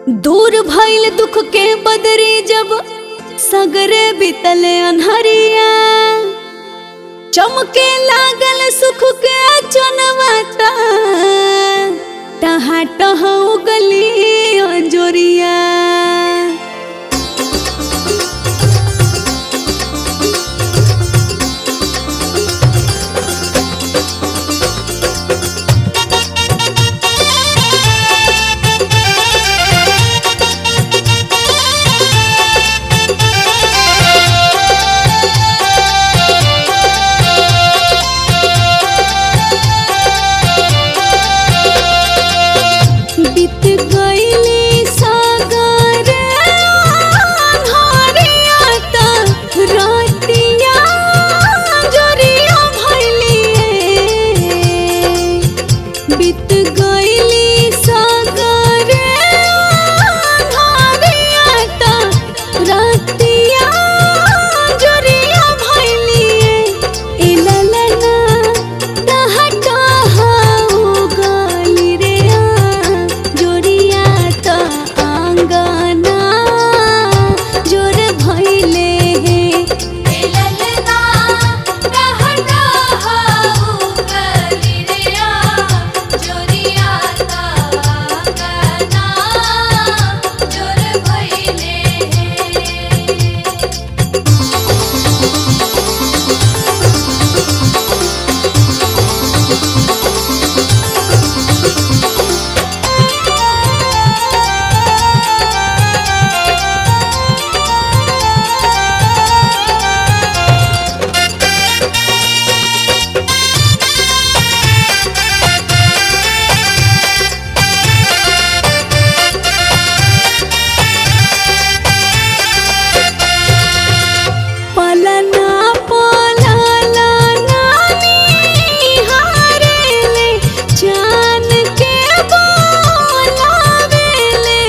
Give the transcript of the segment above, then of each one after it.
दूर भइल दुख के बदरी जब सगरे बितले अनहरिया चमके लागल सुख के चनवाता टहा टहा गली अंजोरिया बीत गईली सागर अन्हारिया त रातिया जोरिया भइली बीत गईली सागर अन्हारिया त रातिया जोरिया भइली ए ललना टहा टहा उगली रे आ जोरिया त आंगना जोर भइले हे ललना टहा टहा उगली रे आ जोरिया ता गना जोर भइले हे पलना पलला नानी हारेले जान के बोलावेले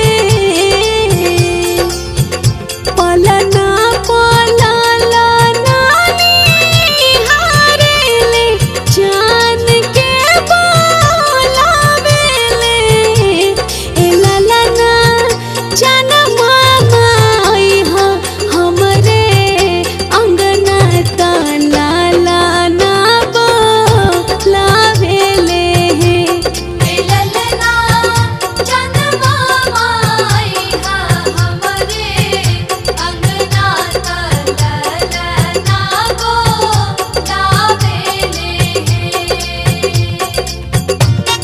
पलना पलला नानी हारेले जान के बोलावेले ए ललना जान मामा आई हा हमरे अंगना त लाला ना बोलावेले हे ललना चंदमा माई हा हमरे अंगना तललना गो गावेले हे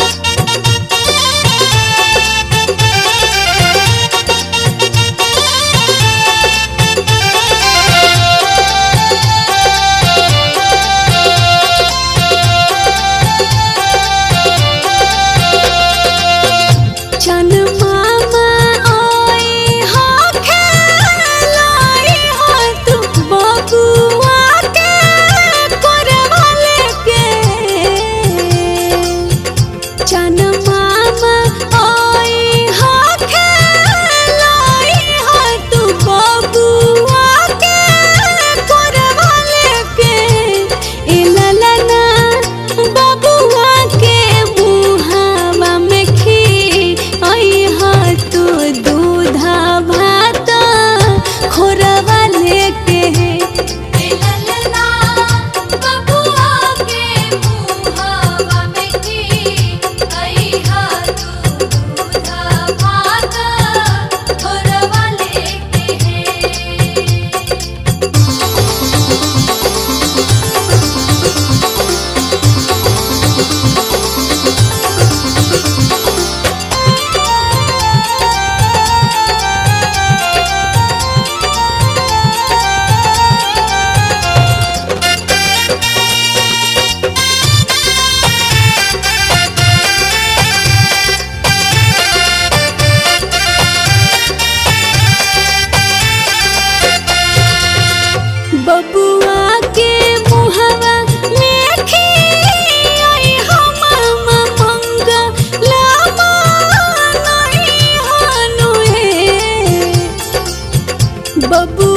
चन मामा आई हा खेलाई हा तू बबुआ के करवाले के चन मामा आई हा खेलाई हा तू बबुआ के करवाले के ए ललना बबुआ के मुहावा में खी आई हा तू दूधा भात खोरवा लेके ललना बबुआ के मुहावा में की आई हा तू दूध भात घोरवा लेके हे बबुआ के मुहवा में खी आई हा मामा मंगा लामा नहीं हानु हे बबुआ